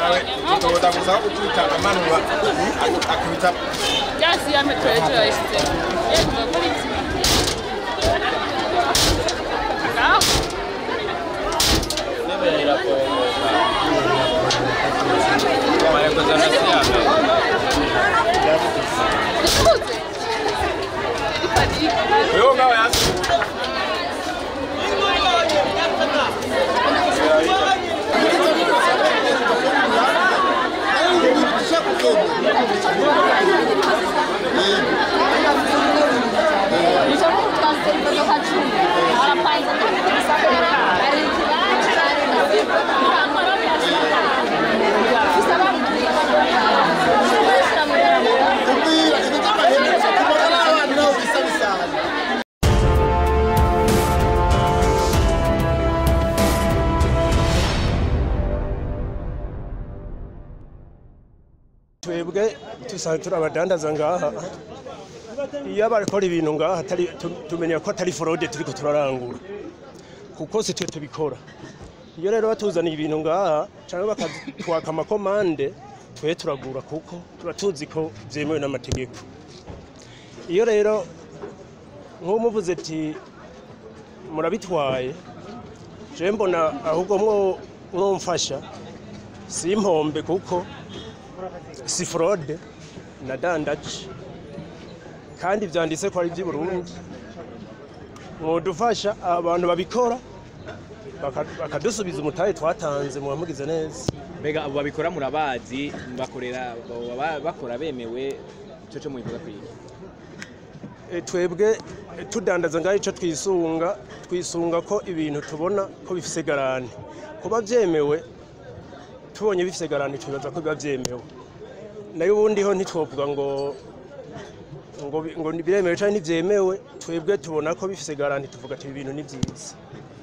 nawe tutoza gusa ukubita amanura akubita Just ya metro yashyize. Yego muri iki. Ngaho. Nikuze. Ipadiri. wewe ngawe yasi kubwira ibyo by'amahembe kubagana abantu nabo bisa bisana twebwe dusanzwe turi abadandaza ngaha iyo barakora ibintu ngaha atari- tu- tumenya ko atari forode turiko turarangura kuko si twe tubikora iyo rero batuzaniye ibintu ngaha cyangwa bakatwaka amakomande twe turagura kuko tuba tuzi ko byemewe n'amategeko iyo rero nk'uwo muvuze ati murabitwaye je mbona ahubwo mwo mwomfasha si impombe kuko si forode na dandaje kandi byanditse ko ari iby'i Burundi mwodufasha abantu babikora baka- bakadusubiza umutahe twatanze mubamugize neza mbega abo babikora murabazi bakorera baba bakora bemewe icyo cyo mubivuga kwiga E, twebwe e, tudandaza ngaho icyo twisunga twisunga ko ibintu tubona ko bifise garanti kuba byemewe tubonye bifise garanti twibaza ko biba byemewe nayo ubundi ho ntitwovuga ngo ngo bi- ngo biremewe cyangwa ntibyemewe twebwe tubona ko bifise garanti tuvuga ati ibi bintu ni byiza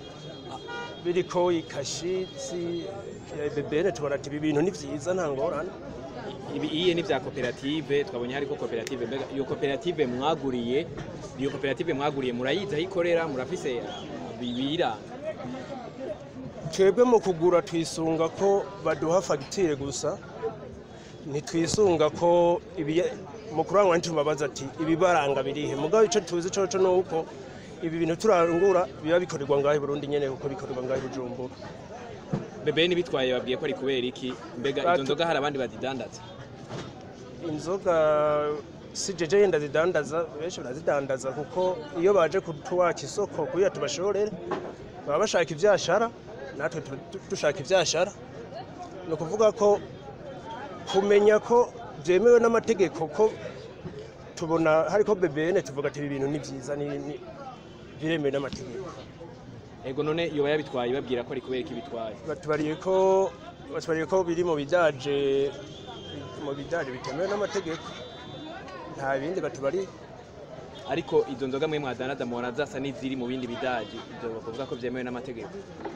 biriko ikashitsi ya bebene tubona ati ibi bintu ni byiza nta ngorane ibi iye ni bya koperative twabonye hariko koperative mbega iyo koperative mwaguriye iyo koperative mwaguriye murayizi aho ikorera murafise bibira twebwe mu kugura twisunga ko baduha fagitire gusa ntitwisunga ko ibi- mu kurangwa ntitubabaza ati ibibaranga birihe mugabo icyo tuzi coco ni uko ibi bintu turangura biba bikorerwa ngaho i burundi nyene kuko bikorerwa ngaho i bujumbura bebe nibitwaye babwiye ko ari kubera iki mbega izo Batu- nzoga hari abandi bazidandaza inzoga si jeje yenda zidandaza benshi barazidandaza kuko iyo baje kutuwaka isoko kugira tubashorere baba bashaka ivyashara natwe tu- tu- dushaka ivyashara ni ukuvuga ko kumenya ko byemewe n'amategeko ko tubona hariko bebene tuvuga ati ibi bintu ni vyiza ni ni- biremewe n'amategeko ego none yoba yabitwaye babwira ko ari kubera iki bitwaye batubariye ko batubariye ko biri mu bidaje mu bidaje bitemewe n'amategeko nta bindi batubariye ariko izo nzoga mwe mwadandaza mubona zasa n'iziri mu bindi bidaji ibyo bavuga ko byemewe n'amategeko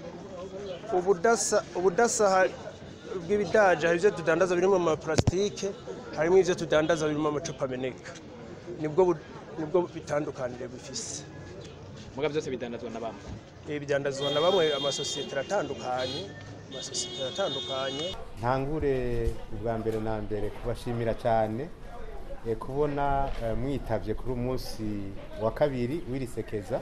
ubudasa ubudasa ha- bw'ibidaje hari ibyo tudandaza birimo amaparasitike harimo ibyo tudandaza birimo amacupa ameneka nibwo bu- nibwo bitandukanire bifise muga byose bidandazwa na bamwe ibi bidandazwa na bamwe amasosiyete aratandukanye amasosiyete aratandukanye ntangure ubwa mbere na mbere kubashimira cyane eh, kubona eh, mwitabye kuri umunsi wa kabiri w'irisekeza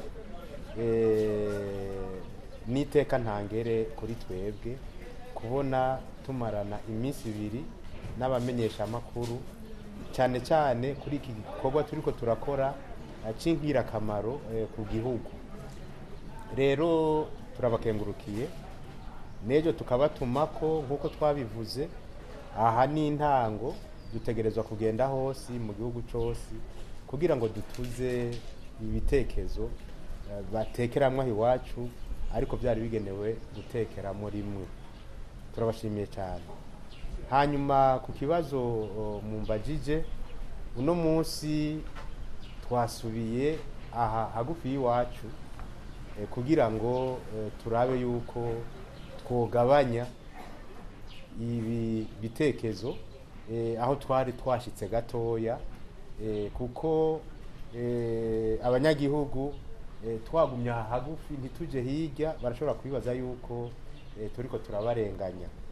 eh, n'iteka ntangere kuri twebwe kubona tumarana iminsi ibiri n'abamenyeshamakuru cyane cyane kuri iki gikorwa turiko turakora eh, cy'ingirakamaro eh, ku gihugu rero turabakengurukiye n'ejo tukabatuma ko nk'uko twabivuze aha ni intango dutegerezwa kugenda hose mu gihugu cyose kugira ngo dutuze ibitekerezo eh, batekeramwo aho iwacu ariko byari bigenewe gutekeramo rimwe turabashimiye cyane hanyuma ku kibazo o, mumbajije uno munsi twasubiye aha hagufi y'iwacu eh, kugira ngo eh, turabe yuko twogabanya ibi bitekerezo eh, aho twari twashitse gatoya eh, kuko eh, abanyagihugu eh, twagumye aha hagufi ntituje hirya barashobora kwibaza yuko eh, turiko turabarenganya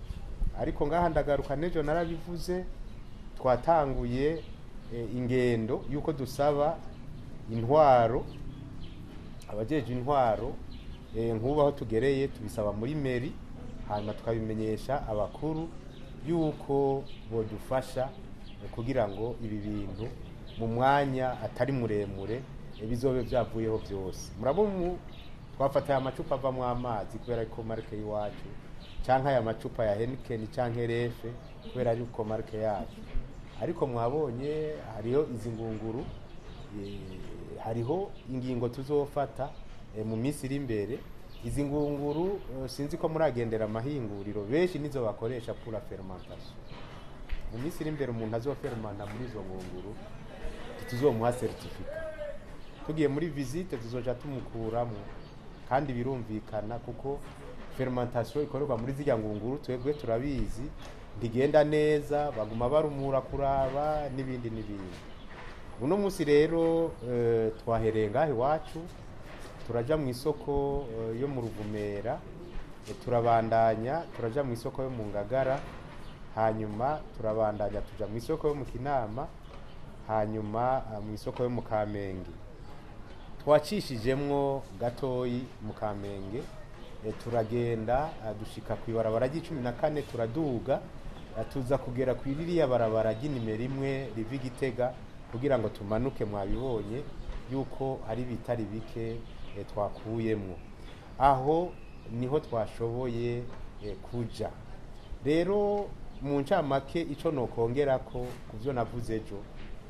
ariko ngaha ndagaruka n'ejo narabivuze twatanguye eh, ingendo y'uko dusaba intwaro abajeje intwaro eh, nk'ubu aho tugereye tubisaba muri meri hanyuma tukabimenyesha abakuru y'uko bodufasha eh, kugira ngo ibi bintu mu mwanya atari muremure eh, bizobe byavuyeho byose murabona umu twafataye amacupa avamo amazi kubera ko marike y'iwacu cyangwa aya macupa ya henikeni cyangwa refe kubera ari ko marike yacu ariko mwabonye hariho izi ngunguru eh, hariho ingingo tuzofata eh, mu minsi iri imbere izi ngunguru eh, sinzi ko muragendera amahinguriro benshi nizo bakoresha pura fermentation mu minsi iri imbere umuntu azofermanta muri izo ngunguru tuzomuha seritifika tugiye muri visite tuzoja tumukuramo kandi birumvikana kuko fermentation ikorerwa muri zirya ngunguru twebwe turabizi ntigenda neza baguma barumura kuraba n'ibindi n'ibindi uno munsi rero eh, twahereye ngaha iwacu turaja mu isoko eh, yo mu ruvumera eh, turabandanya turaja mu isoko yo mu ngagara hanyuma turabandanya tuja mu isoko yo mu kinama hanyuma ah, mu isoko yo mu kamenge twacishijemwo gatoyi mu kamenge eh, turagenda ah, dushika ku ibarabara ry'icumi na kane turaduga ah, tuza kugera ku ririya barabara ry'inimero imwe riva igitega kugira ngo tumanuke mwabibonye yuko hari bitari bike eh, twakuyemwo aho niho twashoboye eh, kuja rero mu ncamake ico nokongerako ku byo navuze ejo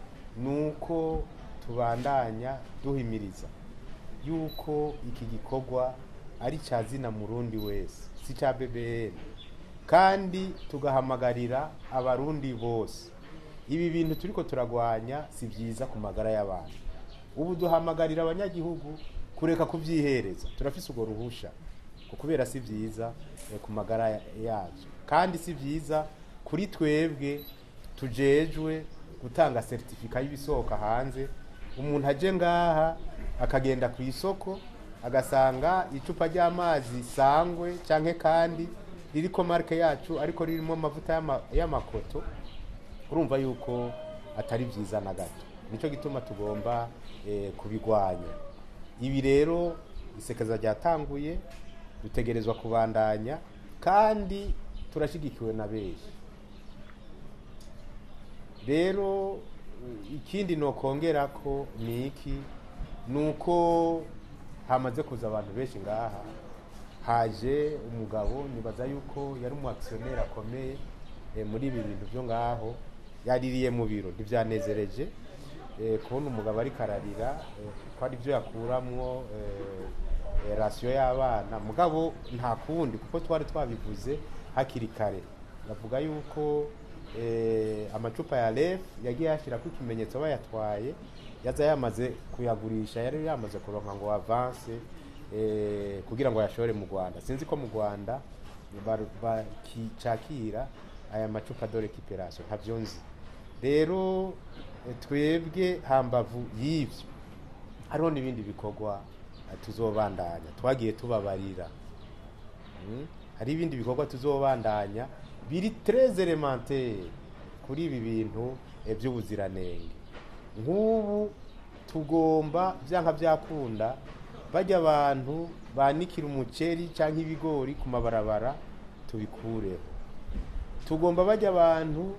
nuko tubandanya duhimiriza yuko iki gikorwa ari cya zina murundi wese si cya bbn kandi tugahamagarira abarundi bose ibi bintu turiko turagwanya si byiza ku magara y'abantu ubu duhamagarira abanyagihugu kureka kubyihereza turafise urwo ruhusha ku kubera si byiza eh, ku magara ya- yabyo kandi si byiza kuri twebwe tujejwe gutanga seritifika y'ibisohoka hanze umuntu aje ngaha akagenda ku isoko agasanga icupa ry'amazi sangwe canke kandi ririko marike yacu ariko ririmo amavuta y'ama- y'amakoto urumva yuko atari byiza na gato nicyo gituma tugomba eh, kubigwanya ibi rero isekeza ryatanguye dutegerezwa kubandanya kandi turashyigikiwe na benshi rero eh, ikindi nokongera ko ni iki ni uko hamaze kuza abantu benshi ngaha haje umugabo nibaza yuko yari umu akisiyoneri akomeye eh, muri ibi bintu byo ngaho yaririye mu biro ntibyanezereje eh, kubona umugabo ariko ararira eh, ko ari byo yakuramwo eh, eh, rasiyo y'abana mugabo nta kundi kuko twari twabivuze hakiri kare bavuga yuko eh, amacupa ya ref yagiye yashyirako ikimenyetso bayatwaye yaza yamaze kuyagurisha yari yamaze kuronka ngo avanse eh, kugira ngo ayashore mu rwanda sinzi ko mu rwanda bar- bakicakira aya macupa dore kiperasiyo ntabyo nzi rero eh, twebwe hambavu y'ibyo hariho n'ibindi bikorwa eh, tuzobandanya twagiye tubabarira Mm. hari ibindi bikorwa tuzobandanya biri très elementaire kuri ibi bintu eh, by'ubuziranenge nk'ubu tugomba byanka byakunda bajya abantu banikira umuceri cyangwa ibigori ku mabarabara tubikureho tugomba bajya abantu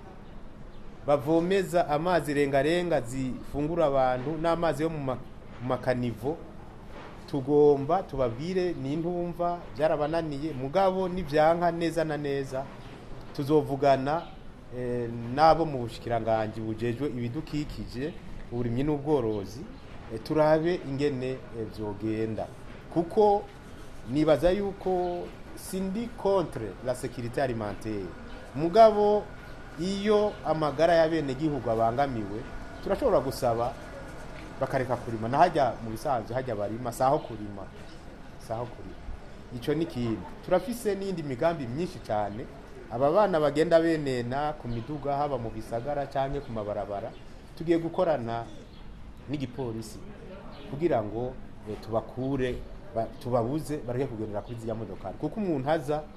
bavomeza amazi rengarenga zifungura abantu n'amazi yo mu ma- mu makanivo tugomba tubabwire n'intumva byarabananiye mugabo nibyanka neza na neza tuzovugana eh, n'abo mu bushikiranganji bujejwe ibidukikije uburimyi n'ubworozi eh, turabe ingene eh, vyogenda kuko nibaza yuko sindi contre la sécurité alimentaire mugabo iyo amagara y'abenegihugu abangamiwe turashobora gusaba bakareka kurima nahajya mu bisanzwe hajya barima saho kurima saho kurima icyo ni ikindi turafise n'indi migambi myinshi cyane aba bana bagenda benena ku miduga haba mu bisagara cyangwa ku mabarabara tugiye gukorana n'igipolisi kugira ngo eh, tubakure ba- tubabuze bareke kugendera kuri ziriya modokari kuko umuntu aza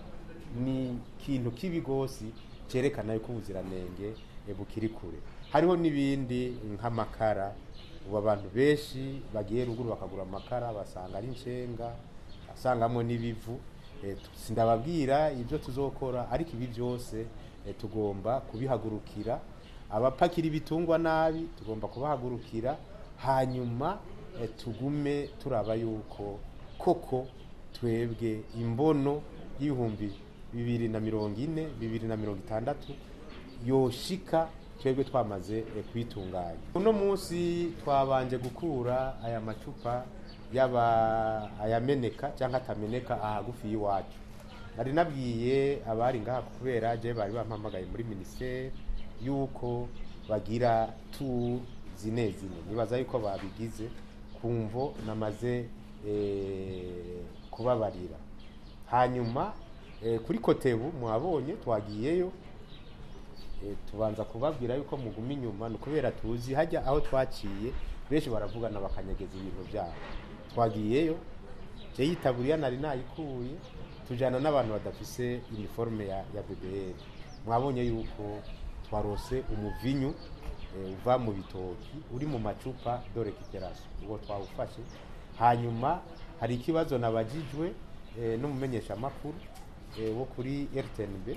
ni ikintu kibi rwose cyerekana yuko ubuziranenge eh, bukiri kure hariho n'ibindi nk'amakara ubu abantu benshi bagiye ruguru bakagura amakara basanga ari inshenga asangamo n'ibivu Eh, tu- sindababwira ibyo tuzokora ariko ibi byose eh, tugomba kubihagurukira abapakira ibitungwa nabi tugomba kubahagurukira hanyuma eh, tugume turaba yuko koko twebwe imbono y'ibihumbi bibiri na mirongo ine bibiri na mirongo itandatu yoshika twebwe twamaze eh, kuyitunganya uno munsi twabanje gukura aya macupa yaba ayameneka cyangwa atameneka ahagufi y'iwacu nari nabwiye abari ngaha kubera je bari bampamagaye muri minisiteri yuko bagira tour zine zine nibaza yuko babigize kumvo namaze eh, kubabarira hanyuma eh, kuri kotebu mwabonye twagiyeyo Eh, tubanza kubabwira yuko muguma inyuma ni ukubera tuzi hajya aho twaciye benshi baravugana bakanyegeza ibintu byabo twagiyeyo je yitaburiya nari nayikuye tujana n'abantu badafise uniforme ya, ya BBL mwabonye yuko twarose umuvinyu eh, uva mu bitoki uri mu macupa de récupération uwo twawufashe hanyuma hari ikibazo nabajijwe eh, n'umumenyeshamakuru eh, wo kuri RTNB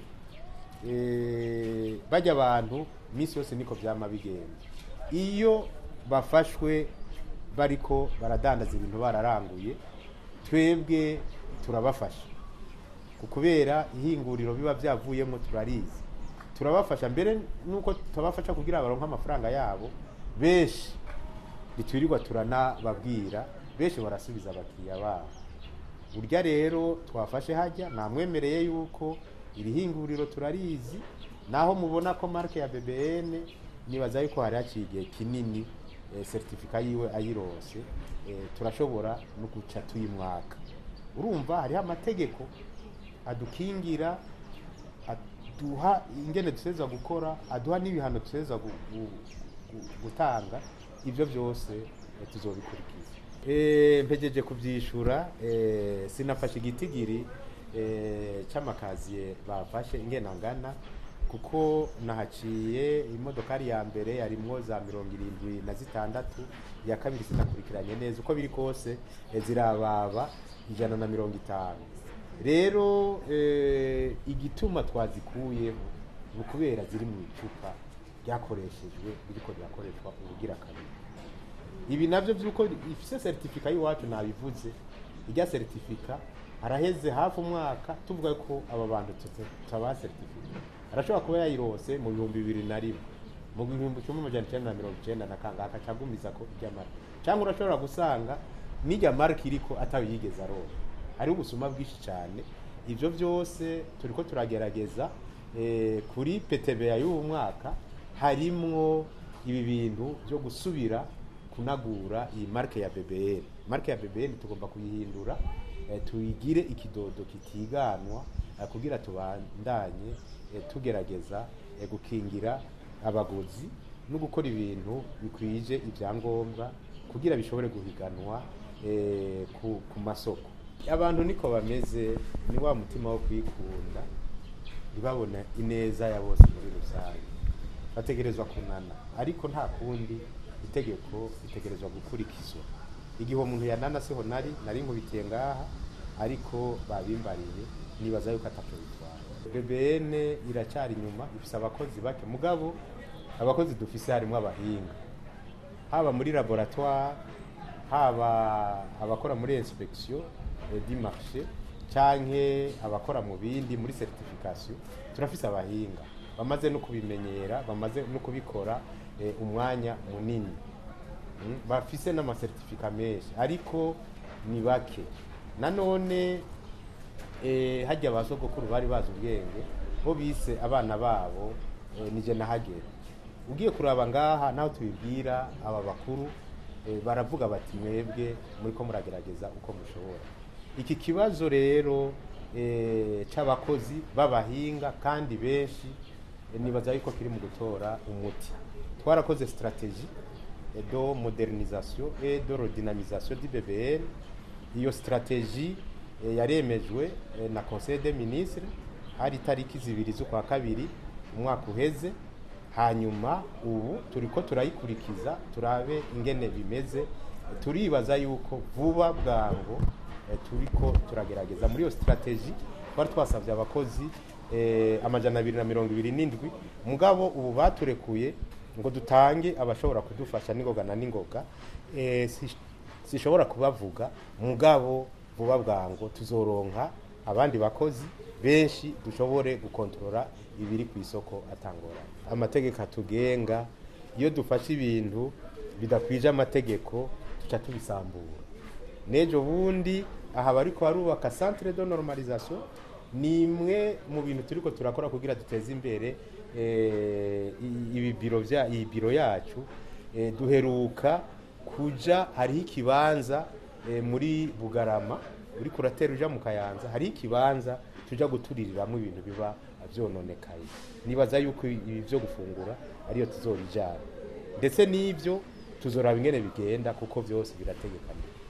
eh, bajya abantu iminsi yose niko byama bigenda iyo bafashwe bariko baradandaza ibintu bararanguye twebwe turabafasha ku kubera ihinguriro biba byavuyemo turarizi turabafasha mbere nuko tubafasha kugira baronke amafaranga yabo benshi ntitwirirwa turanababwira benshi barasubiza abakiriya babo burya rero twafashe hajya namwemereye yuko iri hinguriro turarizi naho mubona ko marke ya BBN nibaza yuko hari haciye igihe kinini eh, certificat yiwe ayirose eh, turashobora no guca tuyimwaka urumva hariho amategeko adukingira aduha ingene duseza gukora aduha n'ibihano duseza gu, gu, gu, gutanga ibyo byose eh, tuzobikurikiza Eh, mpejeje kubyishura eh, sinafashe igitigiri eh, c'amakaziye bafashe ingena ngana kuko nahaciye imodokari ya mbere yarimwo za mirongo irindwi na zitandatu iya kabiri sinakurikiranye neza uko biri kose eh, zirababa ijana na mirongo itanu rero eh, igituma twazikuyeho ni ukubera ziri mu icupa ryakoreshejwe ririko rirakoreshwa ubugira kabiri ibi navyo vyuko ifise certificat y'iwacu nabivuze irya certificat araheze hafi umwaka tuvuga ko aba bantu tutaba certificat arashobora kuba yayirose mu bihumbi bibiri na rimwe mu bihumbi kimwe amajana icenda na mirongo icenda na kangahe akacagumiza ko irya marike cyangwa urashobora gusanga n'irya marike iriko atawe yigeze aronka hariho ubusuma bwinshi cyane ivyo vyose turiko turagerageza eh, kuri PTBA y'uwu mwaka harimwo ibi bintu byo gusubira kunagura iyi marke ya BBN marke ya BBN tugomba kuyihindura eh, tuyigire ikidodo kitiganwa eh, kugira tubandanye eh, tugerageza eh, gukingira abaguzi no gukora ibintu bikwije ibyangombwa kugira bishobore guhiganwa eh, ku, ku masoko abantu niko bameze ni wa mutima wo kwikunda ntibabone ineza ya bose muri rusange bategerezwa kunana ariko nta kundi itegeko ritegerezwa gukurikizwa igihe umuntu yanana siho nari nari nkubitiye ngaha ariko babimbariye nibaza yuko atacyo bitwara BBN iracyari inyuma ifise abakozi bake mugabo abakozi dufise harimo abahinga haba muri laboratoire haba abakora muri inspection eh, du marché canke abakora mu bindi muri certification turafise abahinga bamaze no kubimenyera bamaze no kubikora eh, umwanya munini Mm, bafise n'amasertifika menshi ariko ni bake nanone eh, hajya ba sogokuru bari bazi ubwenge bo bise abana babo eh, nije nahagera ugiye kuraba ngaha naho tubibwira aba bakuru eh, baravuga bati mwebwe muriko muragerageza uko mushobora iki kibazo rero eh, c'abakozi b'abahinga kandi benshi eh, nibaza yuko kiri mu gutora umuti twarakoze strategie et de modernisation et de redynamisation du BBN iyo strategie eh, yaremejwe eh, na conseil des ministres hari itariki zibiri z'ukwa kabiri umwaka uheze hanyuma ubu turiko turayikurikiza turabe ingene bimeze turibaza yuko vuba bwango eh, turiko turagerageza muri iyo strategy twari twasabye abakozi eh, amajana abiri na mirongo ibiri n'indwi mugabo ubu baturekuye ngo dutange abashobora kudufasha n'ingoga na n'ingoga eh, si- sishobora kubavuga mugabo vuba bwango tuzoronka abandi bakozi benshi dushobore gukontorora ibiri ku isoko atangora amategeko atugenga iyo dufashe ibintu bidakwije amategeko tuca tubisambura n'ejo bundi aha bariko barubaka centre de normalisation ni imwe mu bintu turiko turakora kugira duteze imbere eh, i- ibi biro vya iyi biro yacu eh, duheruka kuja hariho ikibanza eh, muri bugarama uri kuratera uja mu kayanza hariho ikibanza tuja gutuririramo ibintu biba vyononekaye nibaza yuko ibi vyo gufungura ariyo tuzorijana ndetse n'ivyo tuzoraba ingene bigenda kuko vyose birategekanye